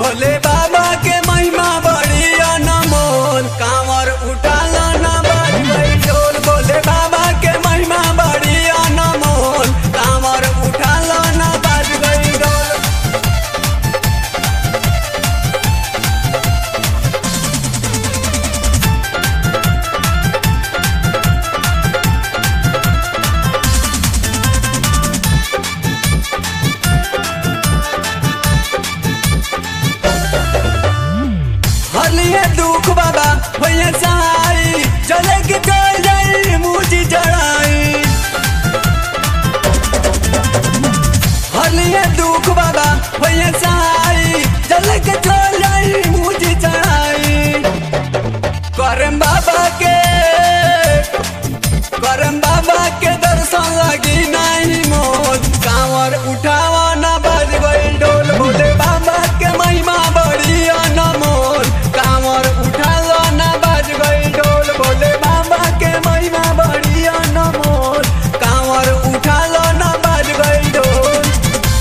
भोले बाबा के महिमा बड़ी अनमोल कांवर उठालो ना बाज गई ढोल भोले बाबा के महिमा बड़ी अनमोल कांवर उठालो ना बाज गई ढोल हलिए दुख बाबा भैया सहाई चले के चल जाई मुझी जड़ाई हलिए दुख बाबा भैया सहाई चले के चल जाई मुझी चढ़ाई करम बाबा के करम बाबा के दर्शन लगी नहीं मोल कांवर उठावा ना बज गई डोल भोले बाबा के महिमा बड़ी अनमोल कांवर उठालो ना बज गई डोल भोले बाबा के महिमा बड़ी अनमोल कांवर उठालो ना बज गई डोल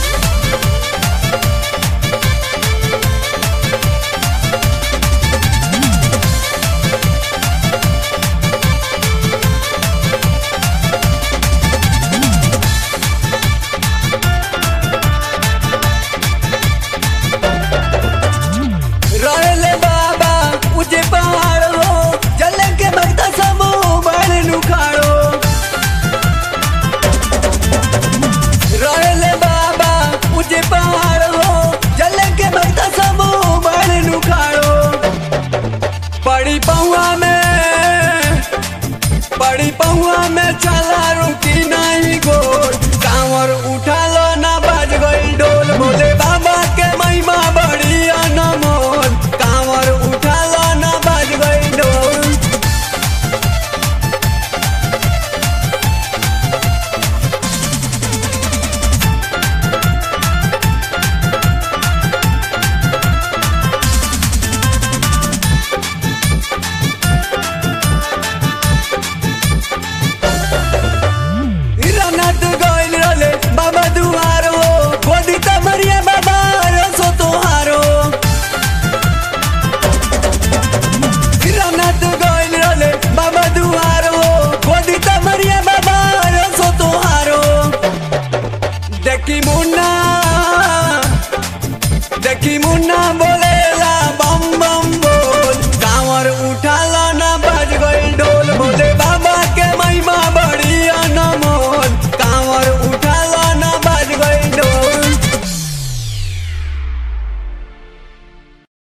रहले बाबा ऊंचे पहाड़ हो जले के भक्ता सब बड़ नुखाड़ो रहले बाबा ऊंचे पहाड़ हो जले के भक्ता सब बड़ नुखाड़ो पड़ी पौआ में पड़ी पौआ में चला रुकी नहीं गोल कांवर उठा लो ना बाज गई डोल बोले बाबा के महिमा बड़ी अनमोल कांवर उठा लो ना बाज गई डोल रनत गइल रहले बाबा दुआर हो गोदी कमरिया बाबा रसो तोहारो रनत गइल रहले बाबा दुआर हो गोदी कमरिया बाबा रसो तोहारो देखी मुन्ना देखी मुन्ना बोले